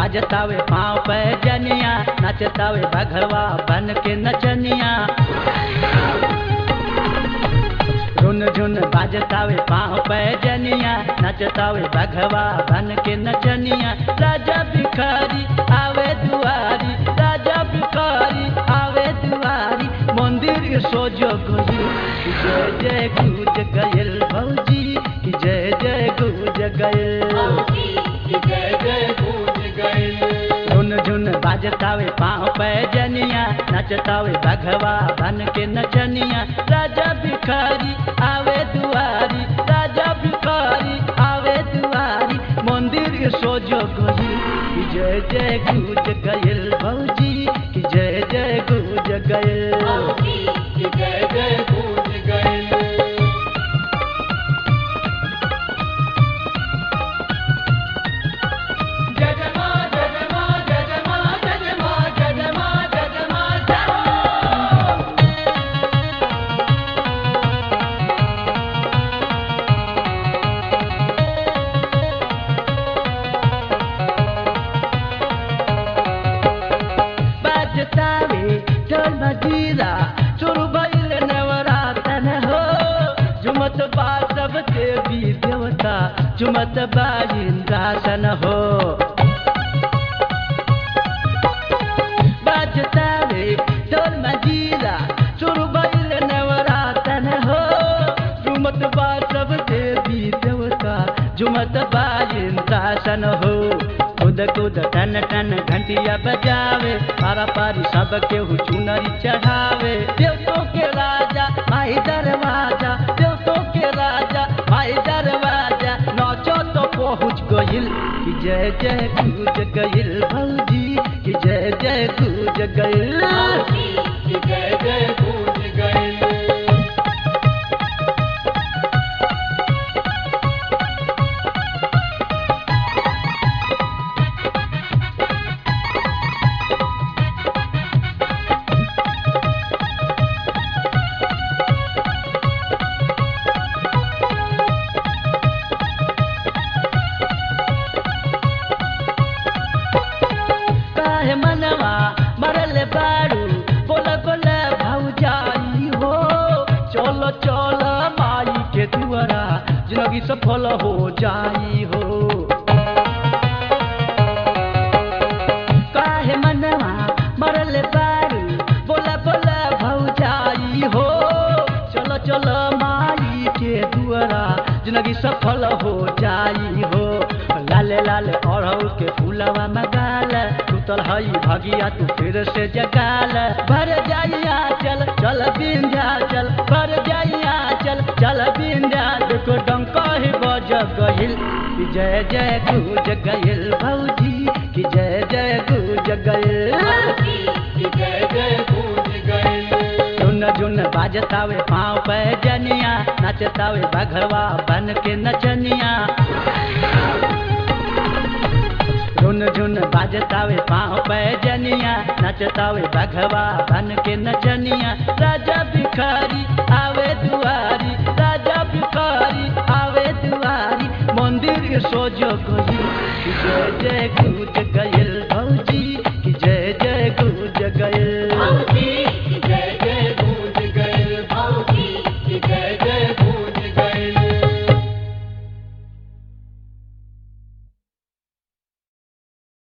बाजतावे पाँव पे जनिया नचतावे बघवा बन के नचनिया रुन झुन बाजतावे पाँव पे जनिया नचतावे बघवा बन के नचनिया राजा भिखारी आवे दुआरी राजा भिखारी आवे दुआरी मंदिर सोजो गई जय जय गुज गयल भौजी की जय जय गुज गयल जय जय गूंज गए झुन झुन बाजतावे पाँव पे जनिया नचतावे बघवा बन के नचनिया राजा भिखारी आवे दुआरी राजा भिखारी आवे दुआरी मंदिर सोजो गई कि जय जय गुज गयल भौजी कि जय जय गुज गयल जय जय गूंज गए जय जय मां जय जय मां जय जय मां जय जय मां जय जय मां जय जय मां जय मां बाजतावे ढोल मजीरा शुरू भइल नवरातन हो झुमत बा सब देवी देवता झुमत बा इंद्रासन हो बाजतावे ढोल मजीरा शुरू भइल नवरातन हो झुमत बा सब देवी देवता झुमत बा इंद्रासन हो कूद कूद टन टन घंटिया बजावे पारा पारी सब केहू चुनरी चढ़ावे देवतों के राजा माई दरवाजा देवतों के राजा माई दरवाजा नाचो तो पहुँच गइल कि जय जय गूंज गइल भौजी कि जय जय गूंज गइल जय जय गूंज गए काहे मनवा मरल बारू बोल बोल भौजाई हो चलो चलो माई के दुआरा जिंदगी सफल हो जाई हो काहे मनवा मरल बारू बोल बोल भौजाई हो चलो चलो माई के दुआरा जिंदगी सफल हो जाई हो लाले लाले अड़हु के फूलवा मगाल टूटल हई भगिया तू फिर से जगाल भर जाइया चल चल बिंध्या चल भर जाइया चल चल बिंध्या देखो डंका ही बज गइल कि जय जय गूंज गइल भौजी कि जय जय गूंज गइल जय जय गूंज गए झुन झुन बाजतावे पाँव पे जनिया नचतावे बघवा बन के नचनिया झुन झुन बाजतावे पाँव पे जनिया नचतावे बघवा बन के नचनिया राजा भिखारी आवे दुआरी राजा भिखारी आवे दुआरी मंदिर सोजो गई जय जय गूंज